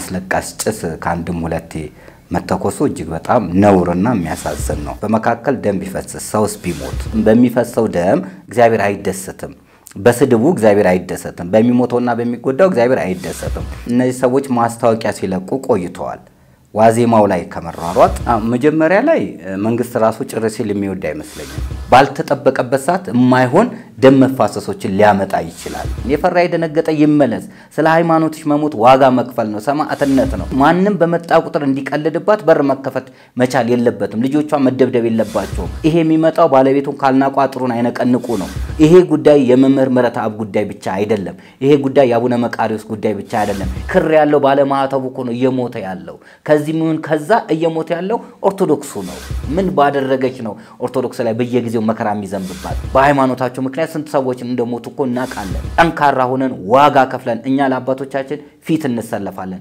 አስለቃሽ ጭስ ከአንድም ሁለቴ መተኮሱ እጅግ በጣም ነውርና የሚያሳዝን ነው። በመካከል ደም ቢፈስስ ሰውስ ቢሞት በሚፈሰው ደም እግዚአብሔር አይደሰትም። በስድቡ እግዚአብሔር አይደሰትም። በሚሞተውና በሚጎዳው እግዚአብሔር አይደሰትም። እነዚህ ሰዎች ማስታወቂያ ሲለቁ ቆይተዋል። ዋዜማው ላይ ከመሯሯጥ መጀመሪያ ላይ መንግስት ራሱ ጭር ሲል የሚወድ አይመስለኝም። ባልተጠበቀበት ሰዓት የማይሆን ደም መፋሰሶችን ሊያመጣ ይችላል። የፈራ የደነገጠ ይመለስ። ስለ ሃይማኖቶች መሞት ዋጋ መክፈል ነው፣ ሰማዕትነት ነው። ማንም በመጣ ቁጥር እንዲቀልድባት በር መከፈት መቻል የለበትም። ልጆቿ መደብደብ የለባቸውም። ይሄ የሚመጣው ባለቤቱን ካልናቁ አጥሩን አይነቀንቁ ነው። ይሄ ጉዳይ የመምህር ምህረተአብ ጉዳይ ብቻ አይደለም። ይሄ ጉዳይ የአቡነ መቃሪዎስ ጉዳይ ብቻ አይደለም። ክር ያለው ባለማህተቡ እኮ ነው እየሞተ ያለው። ከዚህ ምን ከዛ እየሞተ ያለው ኦርቶዶክሱ ነው። ምን ባደረገች ነው ኦርቶዶክስ ላይ በየጊዜው መከራ የሚዘንብባት? በሃይማኖታቸው ምክንያት ስንት ሰዎች እንደሞቱ እኮ እናውቃለን። ጠንካራ ሆነን ዋጋ ከፍለን እኛ ለአባቶቻችን ፊት እንሰለፋለን።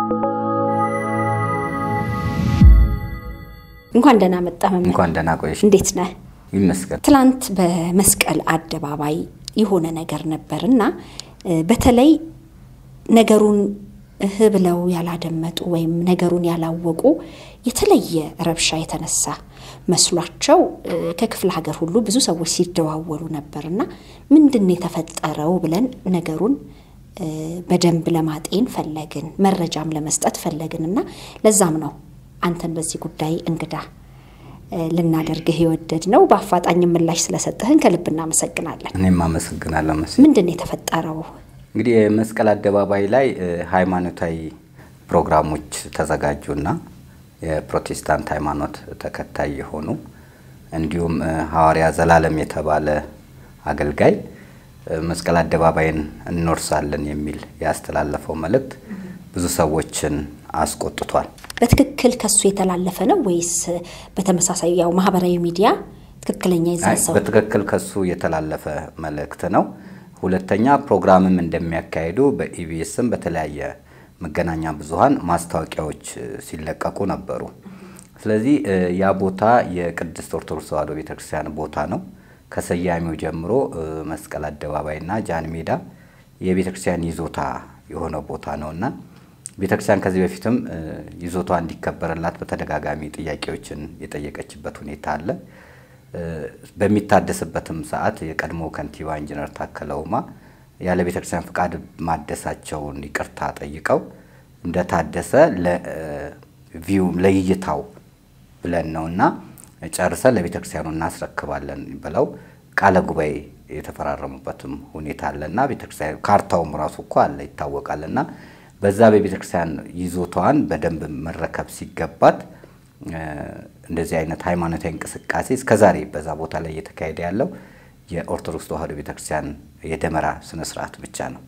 እንኳን ደህና መጣ መምህር። እንኳን ደህና ቆየሽ። እንዴት ነህ? ይመስገን። ትላንት በመስቀል አደባባይ የሆነ ነገር ነበር እና በተለይ ነገሩን እህ ብለው ያላደመጡ ወይም ነገሩን ያላወቁ የተለየ ረብሻ የተነሳ መስሏቸው ከክፍለ ሀገር ሁሉ ብዙ ሰዎች ሲደዋወሉ ነበር እና ምንድን ነው የተፈጠረው ብለን ነገሩን በደንብ ለማጤን ፈለግን፣ መረጃም ለመስጠት ፈለግን እና ለዛም ነው አንተን በዚህ ጉዳይ እንግዳ ልናደርግህ የወደድ ነው። በአፋጣኝ ምላሽ ስለሰጠህን ከልብ እናመሰግናለን። እኔም አመሰግናለሁ መሲ። ምንድን ነው የተፈጠረው? እንግዲህ የመስቀል አደባባይ ላይ ሃይማኖታዊ ፕሮግራሞች ተዘጋጁና የፕሮቴስታንት ሃይማኖት ተከታይ የሆኑ እንዲሁም ሐዋርያ ዘላለም የተባለ አገልጋይ መስቀል አደባባይን እንወርሳለን የሚል ያስተላለፈው መልእክት ብዙ ሰዎችን አስቆጥቷል። በትክክል ከሱ የተላለፈ ነው ወይስ በተመሳሳይ ያው ማህበራዊ ሚዲያ ትክክለኛ የዛን ሰው በትክክል ከሱ የተላለፈ መልእክት ነው። ሁለተኛ ፕሮግራምም እንደሚያካሂዱ በኢቢኤስም በተለያየ መገናኛ ብዙኃን ማስታወቂያዎች ሲለቀቁ ነበሩ። ስለዚህ ያ ቦታ የቅድስት ኦርቶዶክስ ተዋሕዶ ቤተክርስቲያን ቦታ ነው። ከሰያሚው ጀምሮ መስቀል አደባባይና ጃን ሜዳ የቤተክርስቲያን ይዞታ የሆነ ቦታ ነውና ቤተክርስቲያን ከዚህ በፊትም ይዞቷ እንዲከበርላት በተደጋጋሚ ጥያቄዎችን የጠየቀችበት ሁኔታ አለ። በሚታደስበትም ሰዓት የቀድሞ ከንቲባ ኢንጂነር ታከለ ኡማ ያለ ቤተክርስቲያን ፍቃድ ማደሳቸውን ይቅርታ ጠይቀው እንደታደሰ ለቪው ለእይታው ብለን ነውና ጨርሰን ለቤተክርስቲያኑ እናስረክባለን ብለው ቃለ ጉባኤ የተፈራረሙበትም ሁኔታ አለና ቤተክርስቲያን ካርታውም ራሱ እኮ አለ ይታወቃልና በዛ በቤተክርስቲያን ይዞታዋን በደንብ መረከብ ሲገባት እንደዚህ አይነት ሃይማኖታዊ እንቅስቃሴ እስከዛሬ በዛ ቦታ ላይ እየተካሄደ ያለው የኦርቶዶክስ ተዋሕዶ ቤተክርስቲያን የደመራ ስነስርዓት ብቻ ነው።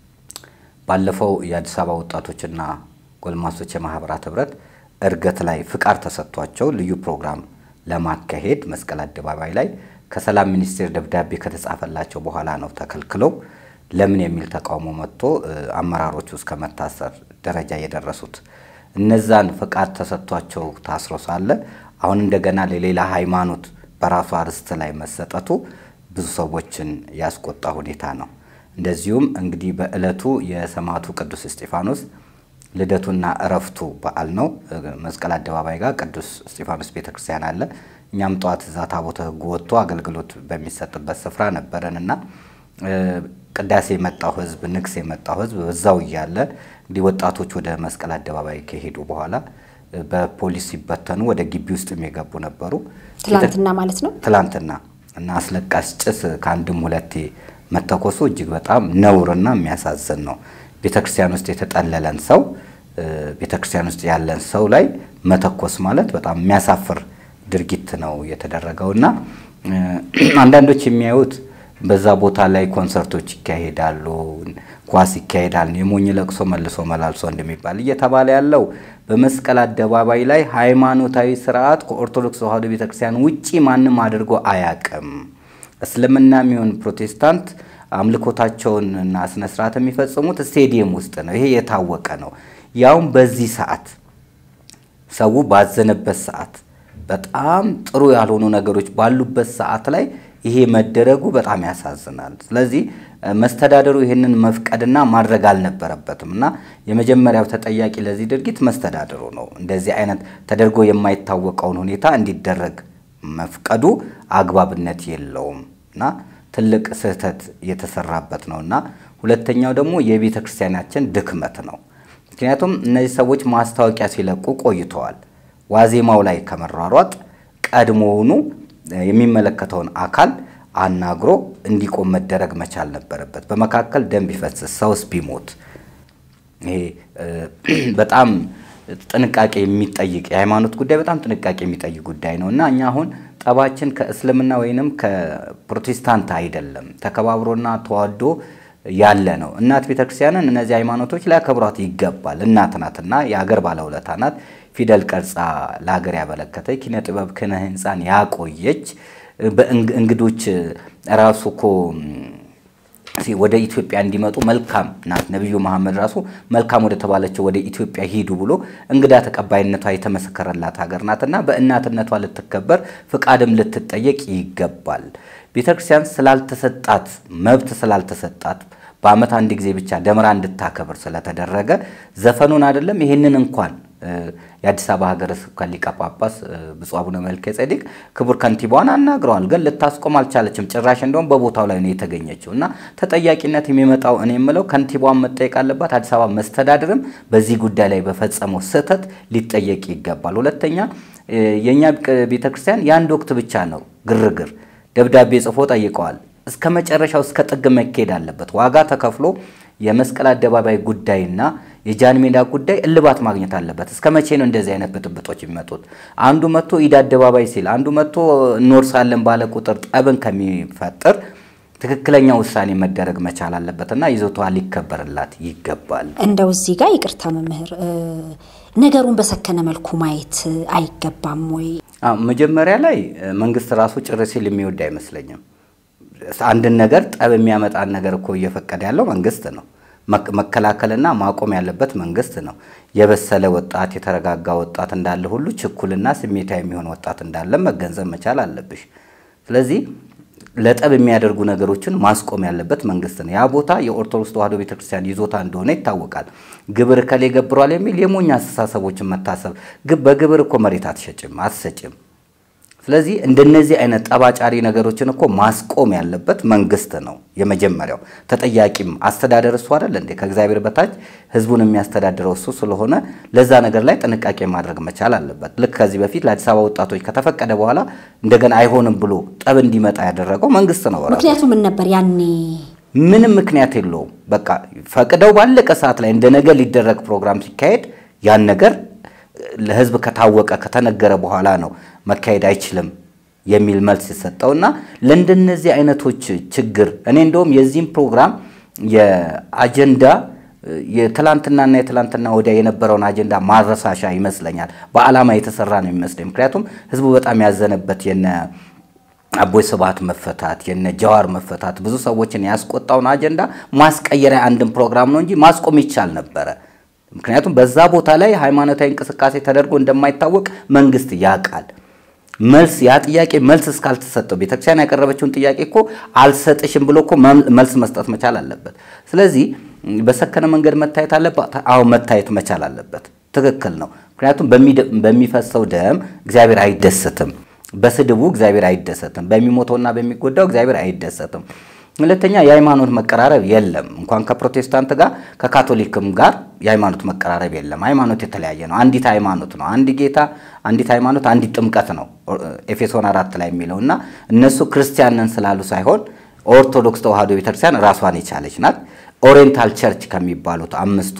ባለፈው የአዲስ አበባ ወጣቶችና ጎልማሶች የማህበራት ህብረት እርገት ላይ ፍቃድ ተሰጥቷቸው ልዩ ፕሮግራም ለማካሄድ መስቀል አደባባይ ላይ ከሰላም ሚኒስቴር ደብዳቤ ከተጻፈላቸው በኋላ ነው ተከልክለው ለምን የሚል ተቃውሞ መጥቶ አመራሮቹ እስከ መታሰር ደረጃ የደረሱት። እነዛን ፍቃድ ተሰጥቷቸው ታስሮ ሳለ አሁን እንደገና ለሌላ ሃይማኖት በራሱ አርስት ላይ መሰጠቱ ብዙ ሰዎችን ያስቆጣ ሁኔታ ነው። እንደዚሁም እንግዲህ በዕለቱ የሰማዕቱ ቅዱስ እስጢፋኖስ ልደቱና እረፍቱ በዓል ነው። መስቀል አደባባይ ጋር ቅዱስ እስጢፋኖስ ቤተክርስቲያን አለ። እኛም ጠዋት እዛ ታቦተ ሕጉ ወጥቶ አገልግሎት በሚሰጥበት ስፍራ ነበረን እና ቅዳሴ የመጣው ህዝብ ንግስ የመጣው ህዝብ በዛው እያለ እንግዲህ ወጣቶች ወደ መስቀል አደባባይ ከሄዱ በኋላ በፖሊስ ሲበተኑ ወደ ግቢ ውስጥ የገቡ ነበሩ። ትላንትና ማለት ነው። ትላንትና እና አስለቃሽ ጭስ ከአንድም ሁለቴ መተኮሱ እጅግ በጣም ነውርና የሚያሳዝን ነው። ቤተክርስቲያን ውስጥ የተጠለለን ሰው ቤተክርስቲያን ውስጥ ያለን ሰው ላይ መተኮስ ማለት በጣም የሚያሳፍር ድርጊት ነው የተደረገው እና አንዳንዶች የሚያዩት በዛ ቦታ ላይ ኮንሰርቶች ይካሄዳሉ፣ ኳስ ይካሄዳል፣ የሞኝ ለቅሶ መልሶ መላልሶ እንደሚባል እየተባለ ያለው በመስቀል አደባባይ ላይ ሃይማኖታዊ ስርዓት ከኦርቶዶክስ ተዋሕዶ ቤተክርስቲያን ውጪ ማንም አድርጎ አያቅም። እስልምና የሚሆን ፕሮቴስታንት አምልኮታቸውን እና ስነስርዓት የሚፈጽሙት ስቴዲየም ውስጥ ነው። ይሄ የታወቀ ነው። ያውም በዚህ ሰዓት ሰው ባዘነበት ሰዓት በጣም ጥሩ ያልሆኑ ነገሮች ባሉበት ሰዓት ላይ ይሄ መደረጉ በጣም ያሳዝናል። ስለዚህ መስተዳደሩ ይህንን መፍቀድና ማድረግ አልነበረበትም እና የመጀመሪያው ተጠያቂ ለዚህ ድርጊት መስተዳደሩ ነው። እንደዚህ አይነት ተደርጎ የማይታወቀውን ሁኔታ እንዲደረግ መፍቀዱ አግባብነት የለውም እና ትልቅ ስህተት የተሰራበት ነው እና ሁለተኛው ደግሞ የቤተ ክርስቲያናችን ድክመት ነው። ምክንያቱም እነዚህ ሰዎች ማስታወቂያ ሲለቁ ቆይተዋል። ዋዜማው ላይ ከመሯሯጥ ቀድሞውኑ የሚመለከተውን አካል አናግሮ እንዲቆም መደረግ መቻል ነበረበት። በመካከል ደም ቢፈስስ ሰውስ ቢሞት ይሄ በጣም ጥንቃቄ የሚጠይቅ የሃይማኖት ጉዳይ በጣም ጥንቃቄ የሚጠይቅ ጉዳይ ነው እና እኛ አሁን ጠባችን ከእስልምና ወይንም ከፕሮቴስታንት አይደለም፣ ተከባብሮና ተዋዶ ያለ ነው። እናት ቤተክርስቲያንን እነዚህ ሃይማኖቶች ሊያከብሯት ይገባል። እናት ናትና የሀገር ባለውለታ ናት። ፊደል ቀርጻ ለሀገር ያበለከተች ኪነ ጥበብ ክነ ህንፃን ያቆየች በእንግዶች ራሱ እኮ ወደ ኢትዮጵያ እንዲመጡ መልካም ናት። ነቢዩ መሐመድ ራሱ መልካም ወደ ተባለችው ወደ ኢትዮጵያ ሂዱ ብሎ እንግዳ ተቀባይነቷ የተመሰከረላት ሀገር ናትና በእናትነቷ ልትከበር ፍቃድም ልትጠየቅ ይገባል። ቤተክርስቲያን ስላልተሰጣት መብት ስላልተሰጣት በዓመት አንድ ጊዜ ብቻ ደመራ እንድታከብር ስለተደረገ ዘፈኑን አይደለም ይህንን እንኳን የአዲስ አበባ ሀገረ ስብከት ሊቀ ጳጳስ ብፁዕ አቡነ መልከ ጼዴቅ ክቡር ከንቲባዋን አናግረዋል፣ ግን ልታስቆም አልቻለችም። ጭራሽ እንደውም በቦታው ላይ ነው የተገኘችው እና ተጠያቂነት የሚመጣው እኔ የምለው ከንቲባዋን መጠየቅ አለባት። አዲስ አበባ መስተዳድርም በዚህ ጉዳይ ላይ በፈጸመው ስህተት ሊጠየቅ ይገባል። ሁለተኛ የእኛ ቤተክርስቲያን የአንድ ወቅት ብቻ ነው ግርግር ደብዳቤ ጽፎ ጠይቀዋል። እስከ መጨረሻው እስከ ጥግ መካሄድ አለበት። ዋጋ ተከፍሎ የመስቀል አደባባይ ጉዳይና የጃን ሜዳ ጉዳይ እልባት ማግኘት አለበት። እስከ መቼ ነው እንደዚህ አይነት ብጥብጦች የሚመጡት? አንዱ መጥቶ ኢድ አደባባይ ሲል፣ አንዱ መጥቶ እንወርሳለን ባለ ቁጥር ጠብን ከሚፈጥር ትክክለኛ ውሳኔ መደረግ መቻል አለበትና ይዞታዋ ሊከበርላት ይገባል። እንደው እዚህ ጋር ይቅርታ መምህር፣ ነገሩን በሰከነ መልኩ ማየት አይገባም ወይ? መጀመሪያ ላይ መንግስት ራሱ ጭር ሲል የሚወድ አይመስለኝም። አንድን ነገር ጠብ የሚያመጣን ነገር እኮ እየፈቀደ ያለው መንግስት ነው። መከላከልና ማቆም ያለበት መንግስት ነው። የበሰለ ወጣት፣ የተረጋጋ ወጣት እንዳለ ሁሉ ችኩልና ስሜታዊ የሚሆን ወጣት እንዳለ መገንዘብ መቻል አለብሽ። ስለዚህ ለጠብ የሚያደርጉ ነገሮችን ማስቆም ያለበት መንግስት ነው። ያ ቦታ የኦርቶዶክስ ተዋሕዶ ቤተክርስቲያን ይዞታ እንደሆነ ይታወቃል። ግብር ከሌ ገብሯል የሚል የሞኝ አስተሳሰቦችን መታሰብ በግብር እኮ መሬት አትሸጭም አትሰጭም። ስለዚህ እንደነዚህ አይነት ጠባጫሪ ነገሮችን እኮ ማስቆም ያለበት መንግስት ነው የመጀመሪያው። ተጠያቂም አስተዳደር እሱ አይደል እንዴ? ከእግዚአብሔር በታች ህዝቡን የሚያስተዳድረው እሱ ስለሆነ ለዛ ነገር ላይ ጥንቃቄ ማድረግ መቻል አለበት። ልክ ከዚህ በፊት ለአዲስ አበባ ወጣቶች ከተፈቀደ በኋላ እንደገና አይሆንም ብሎ ጠብ እንዲመጣ ያደረገው መንግስት ነው ራሱ። ምክንያቱ ምን ነበር ያኔ? ምንም ምክንያት የለውም። በቃ ፈቅደው ባለቀ ሰዓት ላይ እንደ ነገ ሊደረግ ፕሮግራም ሲካሄድ ያን ነገር ለህዝብ ከታወቀ ከተነገረ በኋላ ነው መካሄድ አይችልም የሚል መልስ የሰጠውና ለእንደነዚህ አይነቶች ችግር እኔ እንደውም የዚህም ፕሮግራም የአጀንዳ የትላንትናና የትላንትና ወዲያ የነበረውን አጀንዳ ማረሳሻ ይመስለኛል። በዓላማ የተሰራ ነው የሚመስለኝ። ምክንያቱም ህዝቡ በጣም ያዘነበት የነ አቦይ ስብሃት መፈታት የነ ጀዋር መፈታት ብዙ ሰዎችን ያስቆጣውን አጀንዳ ማስቀየሪያ አንድን ፕሮግራም ነው እንጂ ማስቆም ይቻል ነበረ። ምክንያቱም በዛ ቦታ ላይ ሃይማኖታዊ እንቅስቃሴ ተደርጎ እንደማይታወቅ መንግስት ያውቃል። መልስ ያ ጥያቄ መልስ እስካልተሰጠው ቤተክርስቲያን ያቀረበችውን ጥያቄ እኮ አልሰጥሽም ብሎ እኮ መልስ መስጠት መቻል አለበት። ስለዚህ በሰከነ መንገድ መታየት አለበት። አዎ መታየት መቻል አለበት። ትክክል ነው። ምክንያቱም በሚፈሰው ደም እግዚአብሔር አይደሰትም። በስድቡ እግዚአብሔር አይደሰትም። በሚሞተውና በሚጎዳው እግዚአብሔር አይደሰትም። ሁለተኛ የሃይማኖት መቀራረብ የለም። እንኳን ከፕሮቴስታንት ጋር ከካቶሊክም ጋር የሃይማኖት መቀራረብ የለም። ሃይማኖት የተለያየ ነው። አንዲት ሃይማኖት ነው። አንድ ጌታ፣ አንዲት ሃይማኖት፣ አንዲት ጥምቀት ነው ኤፌሶን አራት ላይ የሚለው እና እነሱ ክርስቲያንን ስላሉ ሳይሆን ኦርቶዶክስ ተዋሕዶ ቤተክርስቲያን ራሷን የቻለች ናት። ኦሪየንታል ቸርች ከሚባሉት አምስቱ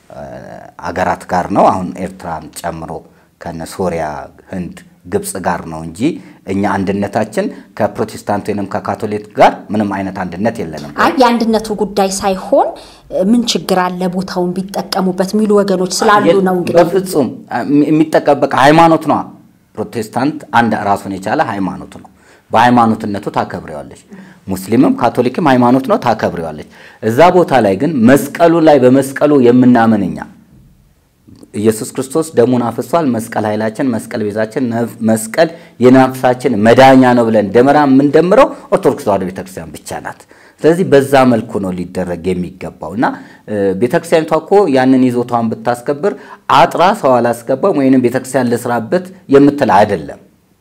አገራት ጋር ነው አሁን ኤርትራን ጨምሮ ከነ ሶሪያ፣ ህንድ ግብፅ ጋር ነው እንጂ እኛ አንድነታችን ከፕሮቴስታንት ወይንም ከካቶሊክ ጋር ምንም አይነት አንድነት የለንም። አይ የአንድነቱ ጉዳይ ሳይሆን ምን ችግር አለ ቦታውን ቢጠቀሙበት የሚሉ ወገኖች ስላሉ ነው። እንግዲህ በፍጹም የሚጠቀም በቃ ሃይማኖት ነው። ፕሮቴስታንት አንድ ራሱን የቻለ ሃይማኖት ነው። በሃይማኖትነቱ ታከብሬዋለች። ሙስሊምም ካቶሊክም ሃይማኖት ነው፣ ታከብሬዋለች። እዛ ቦታ ላይ ግን መስቀሉ ላይ በመስቀሉ የምናምን እኛ ኢየሱስ ክርስቶስ ደሙን አፍሷል። መስቀል ኃይላችን፣ መስቀል ቤዛችን፣ መስቀል የነፍሳችን መዳኛ ነው ብለን ደመራ የምንደምረው ኦርቶዶክስ ተዋሕዶ ቤተክርስቲያን ብቻ ናት። ስለዚህ በዛ መልኩ ነው ሊደረግ የሚገባው እና ቤተክርስቲያኒቷ እኮ ያንን ይዞታዋን ብታስከብር አጥራ ሰው አላስገባም ወይንም ቤተክርስቲያን ልስራበት የምትል አይደለም።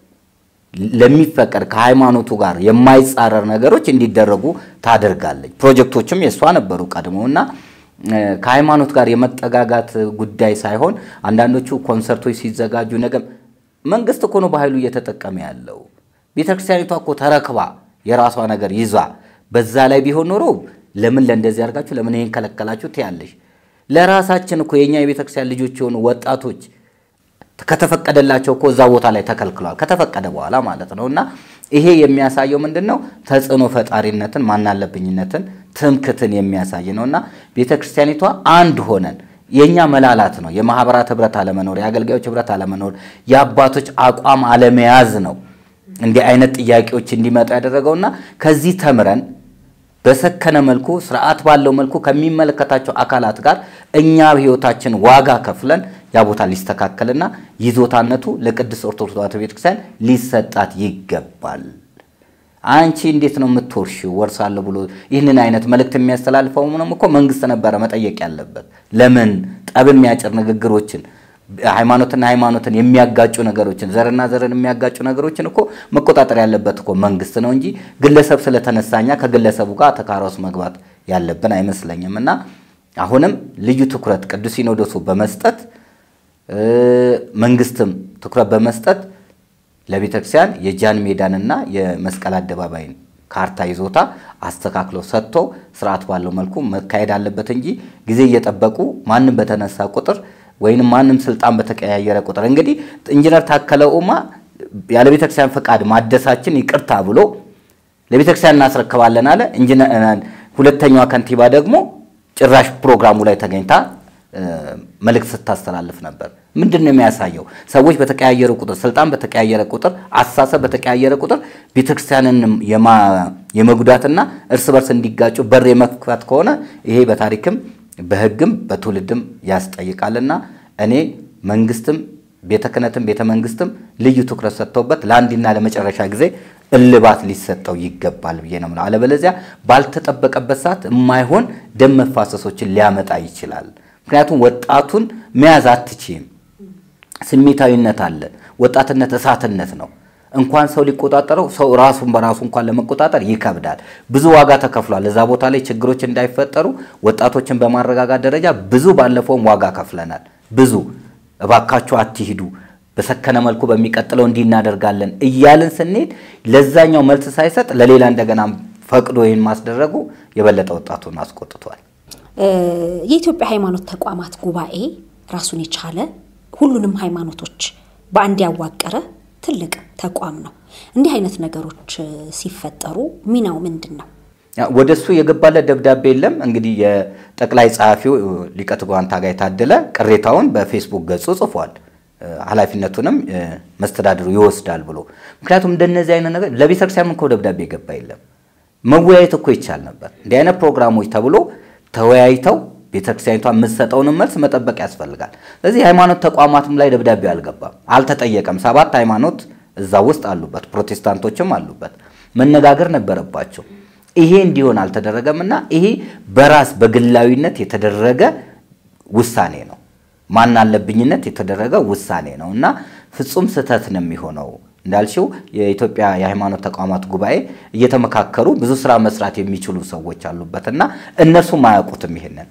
ለሚፈቀድ ከሃይማኖቱ ጋር የማይጻረር ነገሮች እንዲደረጉ ታደርጋለች። ፕሮጀክቶችም የእሷ ነበሩ ቀድመው እና ከሃይማኖት ጋር የመጠጋጋት ጉዳይ ሳይሆን አንዳንዶቹ ኮንሰርቶች ሲዘጋጁ ነገ መንግስት እኮ ነው በኃይሉ እየተጠቀመ ያለው። ቤተክርስቲያኒቷ እኮ ተረክባ የራሷ ነገር ይዛ በዛ ላይ ቢሆን ኖሮ ለምን ለእንደዚህ አድርጋችሁ ለምን ይሄን ከለከላችሁ ትያለሽ። ለራሳችን እኮ የእኛ የቤተክርስቲያን ልጆች የሆኑ ወጣቶች ከተፈቀደላቸው እኮ እዛ ቦታ ላይ ተከልክለዋል። ከተፈቀደ በኋላ ማለት ነው። እና ይሄ የሚያሳየው ምንድን ነው? ተጽዕኖ ፈጣሪነትን፣ ማናለብኝነትን፣ ትምክትን የሚያሳይ ነው እና ቤተ ክርስቲያኒቷ አንድ ሆነን የእኛ መላላት ነው። የማህበራት ህብረት አለመኖር፣ የአገልጋዮች ህብረት አለመኖር፣ የአባቶች አቋም አለመያዝ ነው እንዲህ አይነት ጥያቄዎች እንዲመጡ ያደረገውና ከዚህ ተምረን በሰከነ መልኩ ስርዓት ባለው መልኩ ከሚመለከታቸው አካላት ጋር እኛ ህይወታችን ዋጋ ከፍለን ያ ቦታ ሊስተካከልና ይዞታነቱ ለቅድስት ኦርቶዶክስ ተዋሕዶ ቤተክርስቲያን ሊሰጣት ይገባል። አንቺ እንዴት ነው የምትወርሺው? ወርሳለሁ ብሎ ይህንን አይነት መልእክት የሚያስተላልፈው ምንም እኮ መንግስት ነበረ መጠየቅ ያለበት። ለምን ጠብ የሚያጭር ንግግሮችን ሃይማኖትና ሃይማኖትን የሚያጋጩ ነገሮችን ዘርና ዘርን የሚያጋጩ ነገሮችን እኮ መቆጣጠር ያለበት እኮ መንግስት ነው እንጂ ግለሰብ ስለተነሳኛ ከግለሰቡ ጋር ተካራ ውስጥ መግባት ያለብን አይመስለኝም። እና አሁንም ልዩ ትኩረት ቅዱስ ሲኖዶሱ በመስጠት መንግስትም ትኩረት በመስጠት ለቤተክርስቲያን የጃን ሜዳንና የመስቀል አደባባይን ካርታ ይዞታ አስተካክሎ ሰጥቶ ስርዓት ባለው መልኩ መካሄድ አለበት እንጂ ጊዜ እየጠበቁ ማንም በተነሳ ቁጥር ወይንም ማንም ስልጣን በተቀያየረ ቁጥር እንግዲህ ኢንጂነር ታከለ ኡማ ያለ ቤተክርስቲያን ፈቃድ ማደሳችን ይቅርታ ብሎ ለቤተክርስቲያን እናስረክባለን አለ። ሁለተኛዋ ከንቲባ ደግሞ ጭራሽ ፕሮግራሙ ላይ ተገኝታ መልእክት ስታስተላልፍ ነበር። ምንድን ነው የሚያሳየው? ሰዎች በተቀያየረ ቁጥር፣ ስልጣን በተቀያየረ ቁጥር፣ አስተሳሰብ በተቀያየረ ቁጥር ቤተክርስቲያንን የመጉዳትና እርስ በርስ እንዲጋጩ በር የመክፈት ከሆነ ይሄ በታሪክም በሕግም በትውልድም ያስጠይቃልና እኔ መንግስትም ቤተ ክህነትም ቤተ መንግስትም ልዩ ትኩረት ሰጥተውበት ለአንድና ለመጨረሻ ጊዜ እልባት ሊሰጠው ይገባል ብዬ ነው የምለው። አለበለዚያ ባልተጠበቀበት ሰዓት የማይሆን ደም መፋሰሶችን ሊያመጣ ይችላል። ምክንያቱም ወጣቱን መያዝ አትችም። ስሜታዊነት አለ። ወጣትነት እሳትነት ነው። እንኳን ሰው ሊቆጣጠረው ሰው ራሱን በራሱ እንኳን ለመቆጣጠር ይከብዳል። ብዙ ዋጋ ተከፍሏል። እዛ ቦታ ላይ ችግሮች እንዳይፈጠሩ ወጣቶችን በማረጋጋት ደረጃ ብዙ ባለፈውም ዋጋ ከፍለናል። ብዙ እባካችሁ አትሂዱ፣ በሰከነ መልኩ በሚቀጥለው እንዲህ እናደርጋለን እያልን ስንሄድ ለዛኛው መልስ ሳይሰጥ ለሌላ እንደገና ፈቅዶ ይህን ማስደረጉ የበለጠ ወጣቱን አስቆጥቷል። የኢትዮጵያ ሃይማኖት ተቋማት ጉባኤ ራሱን የቻለ ሁሉንም ሃይማኖቶች በአንድ ያዋቀረ ትልቅ ተቋም ነው። እንዲህ አይነት ነገሮች ሲፈጠሩ ሚናው ምንድን ነው? ወደ እሱ የገባለት ደብዳቤ የለም። እንግዲህ የጠቅላይ ጸሐፊው ሊቀ ትጉሃን ታጋይ ታደለ ቅሬታውን በፌስቡክ ገጹ ጽፏል። ኃላፊነቱንም መስተዳድሩ ይወስዳል ብሎ ምክንያቱም እንደነዚህ አይነት ነገር ለቤተክርስቲያን እኮ ደብዳቤ የገባ የለም። መወያየት እኮ ይቻል ነበር። እንዲህ አይነት ፕሮግራሞች ተብሎ ተወያይተው ቤተክርስቲያኒቷ የምትሰጠውንም መልስ መጠበቅ ያስፈልጋል። ስለዚህ የሃይማኖት ተቋማትም ላይ ደብዳቤው አልገባም፣ አልተጠየቀም። ሰባት ሃይማኖት እዛ ውስጥ አሉበት፣ ፕሮቴስታንቶችም አሉበት። መነጋገር ነበረባቸው። ይሄ እንዲሆን አልተደረገም እና ይሄ በራስ በግላዊነት የተደረገ ውሳኔ ነው። ማን አለብኝነት የተደረገ ውሳኔ ነው እና ፍጹም ስህተት ነው የሚሆነው። እንዳልሽው የኢትዮጵያ የሃይማኖት ተቋማት ጉባኤ እየተመካከሩ ብዙ ስራ መስራት የሚችሉ ሰዎች አሉበት እና እነሱም አያውቁትም። ይሄንን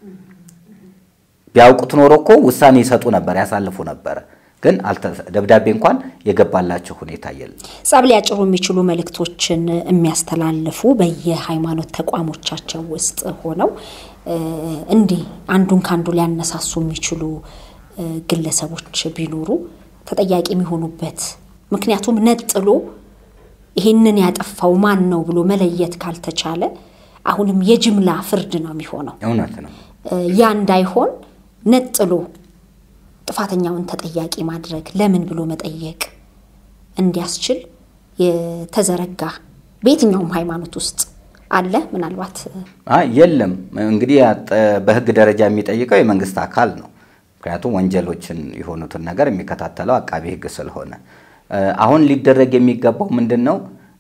ቢያውቁት ኖሮ እኮ ውሳኔ ይሰጡ ነበር፣ ያሳልፉ ነበረ። ግን ደብዳቤ እንኳን የገባላቸው ሁኔታ የለም። ጸብ ሊያጭሩ የሚችሉ መልእክቶችን የሚያስተላልፉ በየሃይማኖት ተቋሞቻቸው ውስጥ ሆነው እንዲህ አንዱን ከአንዱ ሊያነሳሱ የሚችሉ ግለሰቦች ቢኖሩ ተጠያቂ የሚሆኑበት ምክንያቱም ነጥሎ ይሄንን ያጠፋው ማን ነው ብሎ መለየት ካልተቻለ አሁንም የጅምላ ፍርድ ነው የሚሆነው። እውነት ነው። ያ እንዳይሆን ነጥሎ ጥፋተኛውን ተጠያቂ ማድረግ ለምን ብሎ መጠየቅ እንዲያስችል የተዘረጋ በየትኛውም ሃይማኖት ውስጥ አለ። ምናልባት የለም እንግዲህ በሕግ ደረጃ የሚጠይቀው የመንግስት አካል ነው። ምክንያቱም ወንጀሎችን የሆኑትን ነገር የሚከታተለው አቃቢ ሕግ ስለሆነ አሁን ሊደረግ የሚገባው ምንድን ነው?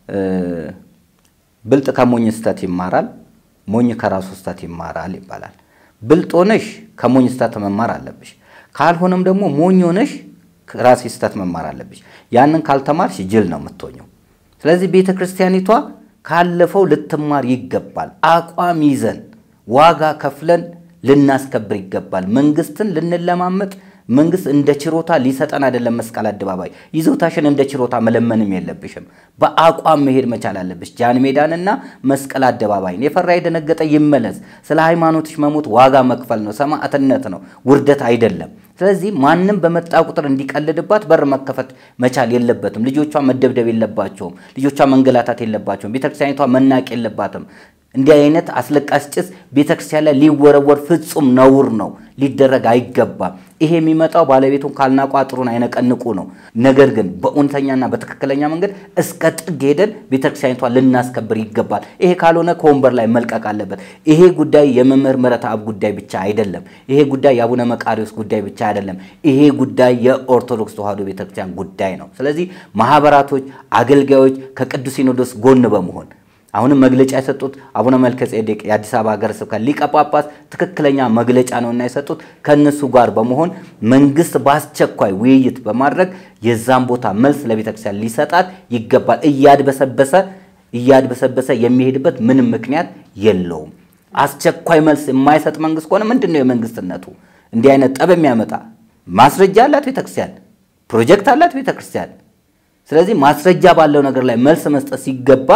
ብልጥ ከሞኝ ስተት ይማራል፣ ሞኝ ከራሱ ስተት ይማራል ይባላል። ብልጥ ሆነሽ ከሞኝ ስተት መማር አለብሽ። ካልሆነም ደግሞ ሞኝ ሆነሽ ራሴ ስተት መማር አለብሽ። ያንን ካልተማርሽ ጅል ነው የምትሆኘው። ስለዚህ ቤተ ክርስቲያኒቷ ካለፈው ልትማር ይገባል። አቋም ይዘን ዋጋ ከፍለን ልናስከብር ይገባል። መንግስትን ልንለማመጥ መንግስት እንደ ችሮታ ሊሰጠን አይደለም። መስቀል አደባባይ ይዞታሽን እንደ ችሮታ መለመንም የለብሽም። በአቋም መሄድ መቻል አለብሽ። ጃን ሜዳንና መስቀል አደባባይን የፈራ የደነገጠ ይመለስ። ስለ ሃይማኖትሽ መሞት ዋጋ መክፈል ነው፣ ሰማዕትነት ነው፣ ውርደት አይደለም። ስለዚህ ማንም በመጣ ቁጥር እንዲቀልድባት በር መከፈት መቻል የለበትም። ልጆቿ መደብደብ የለባቸውም። ልጆቿ መንገላታት የለባቸውም። ቤተክርስቲያኒቷ መናቅ የለባትም። እንዲህ አይነት አስለቃሽ ጭስ ቤተክርስቲያን ላይ ሊወረወር ፍጹም ነውር ነው፣ ሊደረግ አይገባም። ይሄ የሚመጣው ባለቤቱን ካልናቁ አጥሩን አይነቀንቁ ነው። ነገር ግን በእውነተኛና በትክክለኛ መንገድ እስከ ጥግ ሄደን ቤተክርስቲያኒቷ ልናስከብር ይገባል። ይሄ ካልሆነ ከወንበር ላይ መልቀቅ አለበት። ይሄ ጉዳይ የመምህር ምህረተአብ ጉዳይ ብቻ አይደለም። ይሄ ጉዳይ የአቡነ መቃሪዎስ ጉዳይ ብቻ አይደለም። ይሄ ጉዳይ የኦርቶዶክስ ተዋሕዶ ቤተክርስቲያን ጉዳይ ነው። ስለዚህ ማህበራቶች፣ አገልጋዮች ከቅዱስ ሲኖዶስ ጎን በመሆን አሁንም መግለጫ የሰጡት አቡነ መልከ ጼዴቅ የአዲስ አበባ ሀገረ ስብከት ሊቀ ጳጳስ ትክክለኛ መግለጫ ነውና የሰጡት ከእነሱ ጋር በመሆን መንግስት በአስቸኳይ ውይይት በማድረግ የዛን ቦታ መልስ ለቤተክርስቲያን ሊሰጣት ይገባል። እያድበሰበሰ እያድበሰበሰ የሚሄድበት ምንም ምክንያት የለውም። አስቸኳይ መልስ የማይሰጥ መንግስት ከሆነ ምንድን ነው የመንግስትነቱ? እንዲህ አይነት ጠብ የሚያመጣ ማስረጃ አላት ቤተክርስቲያን፣ ፕሮጀክት አላት ቤተክርስቲያን። ስለዚህ ማስረጃ ባለው ነገር ላይ መልስ መስጠት ሲገባ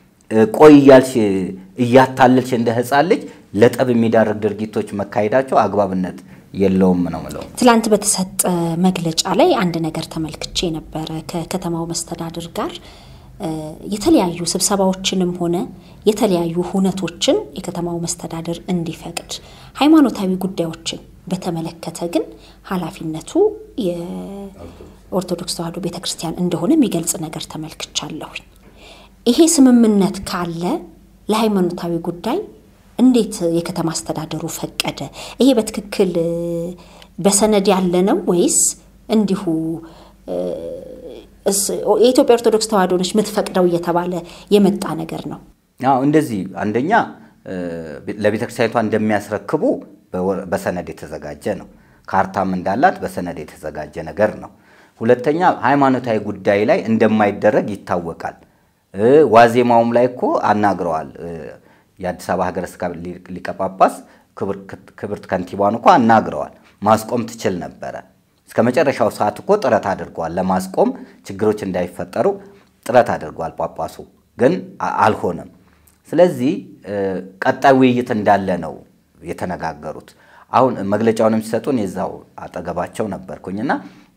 ቆይ እያልሽ እያታለልሽ እንደ ህፃን ልጅ ለጠብ የሚዳርግ ድርጊቶች መካሄዳቸው አግባብነት የለውም ነው ምለው። ትላንት በተሰጠ መግለጫ ላይ አንድ ነገር ተመልክቼ ነበረ። ከከተማው መስተዳድር ጋር የተለያዩ ስብሰባዎችንም ሆነ የተለያዩ ሁነቶችን የከተማው መስተዳድር እንዲፈቅድ፣ ሃይማኖታዊ ጉዳዮችን በተመለከተ ግን ኃላፊነቱ የኦርቶዶክስ ተዋሕዶ ቤተክርስቲያን እንደሆነ የሚገልጽ ነገር ተመልክቻለሁኝ። ይሄ ስምምነት ካለ ለሃይማኖታዊ ጉዳይ እንዴት የከተማ አስተዳደሩ ፈቀደ? ይሄ በትክክል በሰነድ ያለ ነው ወይስ እንዲሁ የኢትዮጵያ ኦርቶዶክስ ተዋሕዶ ነች የምትፈቅደው እየተባለ የመጣ ነገር ነው? አዎ እንደዚህ አንደኛ ለቤተ ክርስቲያኒቷ እንደሚያስረክቡ በሰነድ የተዘጋጀ ነው። ካርታም እንዳላት በሰነድ የተዘጋጀ ነገር ነው። ሁለተኛ ሃይማኖታዊ ጉዳይ ላይ እንደማይደረግ ይታወቃል። ዋዜማውም ላይ እኮ አናግረዋል። የአዲስ አበባ ሀገረ ስብከት ሊቀ ጳጳስ ክብርት ከንቲባን እኮ አናግረዋል። ማስቆም ትችል ነበረ። እስከ መጨረሻው ሰዓት እኮ ጥረት አድርገዋል። ለማስቆም ችግሮች እንዳይፈጠሩ ጥረት አድርገዋል። ጳጳሱ ግን አልሆነም። ስለዚህ ቀጣይ ውይይት እንዳለ ነው የተነጋገሩት። አሁን መግለጫውንም ሲሰጡን የዛው አጠገባቸው ነበርኩኝና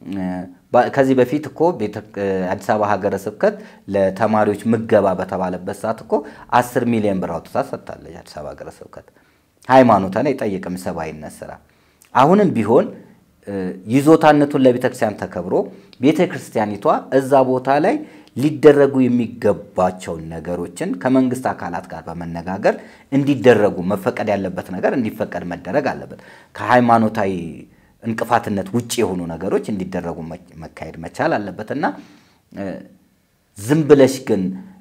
ከዚህ በፊት እኮ አዲስ አበባ ሀገረ ስብከት ለተማሪዎች ምገባ በተባለበት ሰዓት እኮ አስር ሚሊዮን ብር አውጥታ ሰጥታለች። አዲስ አበባ ሀገረ ስብከት ሃይማኖትን አይጠይቅም፣ ሰብአዊነት ስራ። አሁንም ቢሆን ይዞታነቱን ለቤተ ክርስቲያን ተከብሮ ቤተ ክርስቲያኒቷ እዛ ቦታ ላይ ሊደረጉ የሚገባቸውን ነገሮችን ከመንግስት አካላት ጋር በመነጋገር እንዲደረጉ መፈቀድ ያለበት ነገር እንዲፈቀድ መደረግ አለበት። ከሃይማኖታዊ እንቅፋትነት ውጭ የሆኑ ነገሮች እንዲደረጉ መካሄድ መቻል አለበት እና ዝም ብለሽ ግን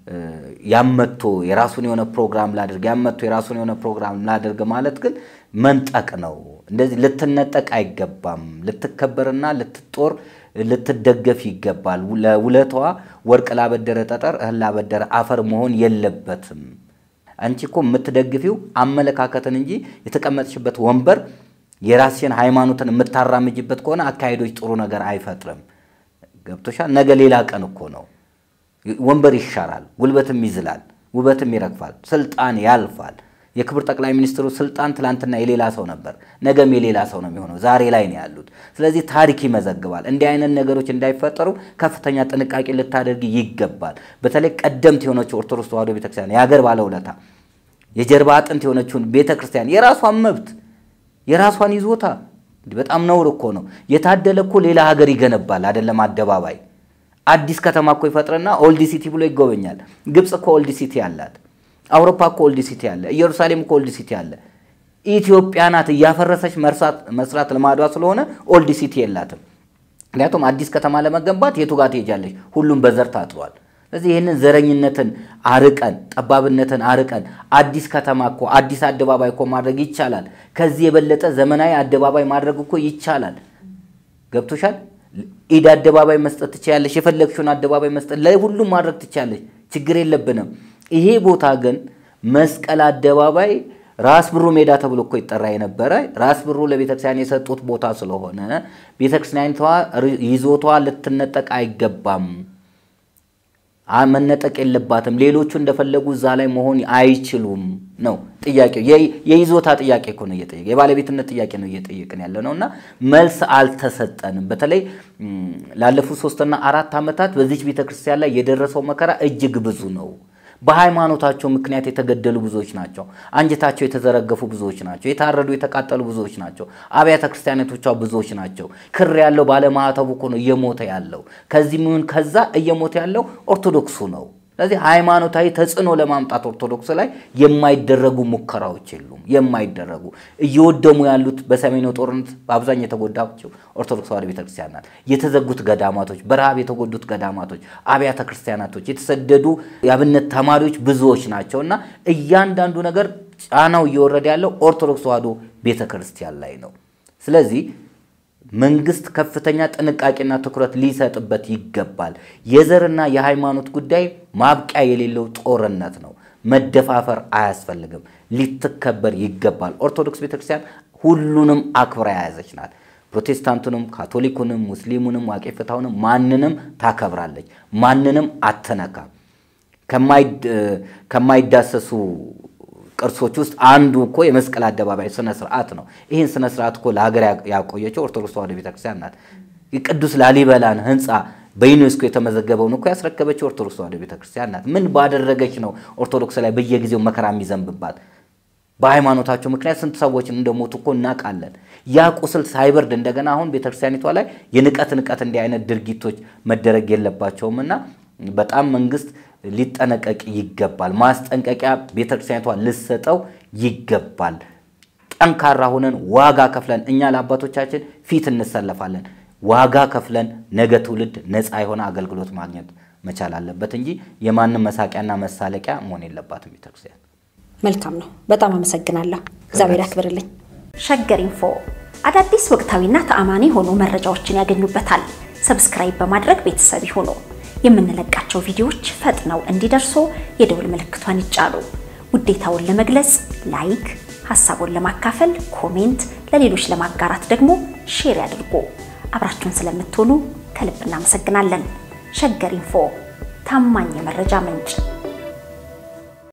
ያመቶ የራሱን የሆነ ፕሮግራም ላድርግ ያመቶ የራሱን የሆነ ፕሮግራም ላድርግ ማለት ግን መንጠቅ ነው። እንደዚህ ልትነጠቅ አይገባም። ልትከበርና ልትጦር ልትደገፍ ይገባል። ለውለቷ ወርቅ ላበደረ ጠጠር እህል ላበደረ አፈር መሆን የለበትም። አንቺ እኮ የምትደግፊው አመለካከትን እንጂ የተቀመጥሽበት ወንበር የራስሽን ሃይማኖትን የምታራምጅበት ከሆነ አካሄዶች ጥሩ ነገር አይፈጥርም። ገብቶሻል? ነገ ሌላ ቀን እኮ ነው። ወንበር ይሻራል፣ ጉልበትም ይዝላል፣ ውበትም ይረግፋል፣ ስልጣን ያልፋል። የክብር ጠቅላይ ሚኒስትሩ ስልጣን ትላንትና የሌላ ሰው ነበር፣ ነገም የሌላ ሰው ነው የሚሆነው። ዛሬ ላይ ነው ያሉት። ስለዚህ ታሪክ ይመዘግባል። እንዲህ አይነት ነገሮች እንዳይፈጠሩ ከፍተኛ ጥንቃቄ ልታደርግ ይገባል። በተለይ ቀደምት የሆነችው ኦርቶዶክስ ተዋሕዶ ቤተክርስቲያን የሀገር ባለውለታ የጀርባ አጥንት የሆነችውን ቤተክርስቲያን የራሷን መብት የራሷን ይዞታ በጣም ነውር እኮ ነው። የታደለ እኮ ሌላ ሀገር ይገነባል አይደለም አደባባይ አዲስ ከተማ እኮ ይፈጥርና ኦልድ ሲቲ ብሎ ይጎበኛል። ግብፅ እኮ ኦልድ ሲቲ አላት። አውሮፓ እኮ ኦልድ ሲቲ አለ። ኢየሩሳሌም እኮ ኦልድ ሲቲ አለ። ኢትዮጵያ ናት እያፈረሰች መስራት ልማዷ ስለሆነ ኦልድ ሲቲ የላትም። ምክንያቱም አዲስ ከተማ ለመገንባት የቱ ጋር ትሄጃለች? ሁሉም በዘር ታጥሯል። ስለዚህ ይህንን ዘረኝነትን አርቀን ጠባብነትን አርቀን አዲስ ከተማ እኮ አዲስ አደባባይ እኮ ማድረግ ይቻላል። ከዚህ የበለጠ ዘመናዊ አደባባይ ማድረግ እኮ ይቻላል። ገብቶሻል? ኢድ አደባባይ መስጠት ትችያለሽ። የፈለግሽውን አደባባይ መስጠት ለሁሉም ማድረግ ትችያለሽ። ችግር የለብንም። ይሄ ቦታ ግን መስቀል አደባባይ ራስ ብሩ ሜዳ ተብሎ እኮ ይጠራ የነበረ ራስ ብሩ ለቤተክርስቲያን የሰጡት ቦታ ስለሆነ ቤተክርስቲያኒቷ ይዞቷ ልትነጠቅ አይገባም፣ መነጠቅ የለባትም። ሌሎቹ እንደፈለጉ እዛ ላይ መሆን አይችሉም ነው ጥያቄው። የይዞታ ጥያቄ እኮ ነው እየጠየቅ የባለቤትነት ጥያቄ ነው እየጠየቅን ያለ ነው እና መልስ አልተሰጠንም። በተለይ ላለፉት ሶስትና አራት ዓመታት በዚች ቤተክርስቲያን ላይ የደረሰው መከራ እጅግ ብዙ ነው። በሃይማኖታቸው ምክንያት የተገደሉ ብዙዎች ናቸው። አንጀታቸው የተዘረገፉ ብዙዎች ናቸው። የታረዱ የተቃጠሉ ብዙዎች ናቸው። አብያተ ክርስቲያናቶቿ ብዙዎች ናቸው። ክር ያለው ባለማዕተቡ እኮ ነው እየሞተ ያለው። ከዚህ ምን ከዛ እየሞተ ያለው ኦርቶዶክሱ ነው። ስለዚህ ሃይማኖታዊ ተጽዕኖ ለማምጣት ኦርቶዶክስ ላይ የማይደረጉ ሙከራዎች የሉም። የማይደረጉ እየወደሙ ያሉት በሰሜኑ ጦርነት በአብዛኛው የተጎዳቸው ኦርቶዶክስ ተዋሕዶ ቤተክርስቲያን ናት። የተዘጉት ገዳማቶች፣ በረሃብ የተጎዱት ገዳማቶች፣ አብያተ ክርስቲያናቶች፣ የተሰደዱ የአብነት ተማሪዎች ብዙዎች ናቸው እና እያንዳንዱ ነገር ጫናው እየወረደ ያለው ኦርቶዶክስ ተዋሕዶ ቤተክርስቲያን ላይ ነው። ስለዚህ መንግስት ከፍተኛ ጥንቃቄና ትኩረት ሊሰጥበት ይገባል። የዘርና የሃይማኖት ጉዳይ ማብቂያ የሌለው ጦርነት ነው። መደፋፈር አያስፈልግም። ሊትከበር ይገባል። ኦርቶዶክስ ቤተክርስቲያን ሁሉንም አክብራ የያዘች ናት። ፕሮቴስታንቱንም፣ ካቶሊኩንም፣ ሙስሊሙንም፣ ዋቄ ፍታውንም ማንንም ታከብራለች። ማንንም አትነካም። ከማይዳሰሱ ቅርሶች ውስጥ አንዱ እኮ የመስቀል አደባባይ ስነ ስርዓት ነው። ይህን ስነ ስርዓት እኮ ለሀገር ያቆየችው ኦርቶዶክስ ተዋሕዶ ቤተክርስቲያን ናት። የቅዱስ ላሊበላን ህንፃ በዩኔስኮ የተመዘገበውን እኮ ያስረከበችው ኦርቶዶክስ ተዋሕዶ ቤተክርስቲያን ናት። ምን ባደረገች ነው ኦርቶዶክስ ላይ በየጊዜው መከራ የሚዘንብባት? በሃይማኖታቸው ምክንያት ስንት ሰዎች እንደሞቱ እኮ እናውቃለን። ያ ቁስል ሳይበርድ እንደገና አሁን ቤተክርስቲያኒቷ ላይ የንቀት ንቀት እንዲህ አይነት ድርጊቶች መደረግ የለባቸውም እና በጣም መንግስት ሊጠነቀቅ ይገባል። ማስጠንቀቂያ ቤተክርስቲያኒቷ ልሰጠው ይገባል። ጠንካራ ሆነን ዋጋ ከፍለን እኛ ለአባቶቻችን ፊት እንሰለፋለን። ዋጋ ከፍለን ነገ ትውልድ ነፃ የሆነ አገልግሎት ማግኘት መቻል አለበት እንጂ የማንም መሳቂያና መሳለቂያ መሆን የለባትም ቤተክርስቲያን። መልካም ነው። በጣም አመሰግናለሁ። እግዚአብሔር ያክብርልኝ። ሸገር ኢንፎ አዳዲስ ወቅታዊና ተአማኒ የሆኑ መረጃዎችን ያገኙበታል። ሰብስክራይብ በማድረግ ቤተሰብ ይሁኑ። የምንለቃቸው ቪዲዮዎች ፈጥነው እንዲደርሱ የደውል ምልክቷን ይጫኑ። ውዴታውን ለመግለጽ ላይክ፣ ሀሳቡን ለማካፈል ኮሜንት፣ ለሌሎች ለማጋራት ደግሞ ሼር ያድርጉ። አብራችሁን ስለምትሆኑ ከልብ እናመሰግናለን። ሸገር ኢንፎ ታማኝ የመረጃ ምንጭ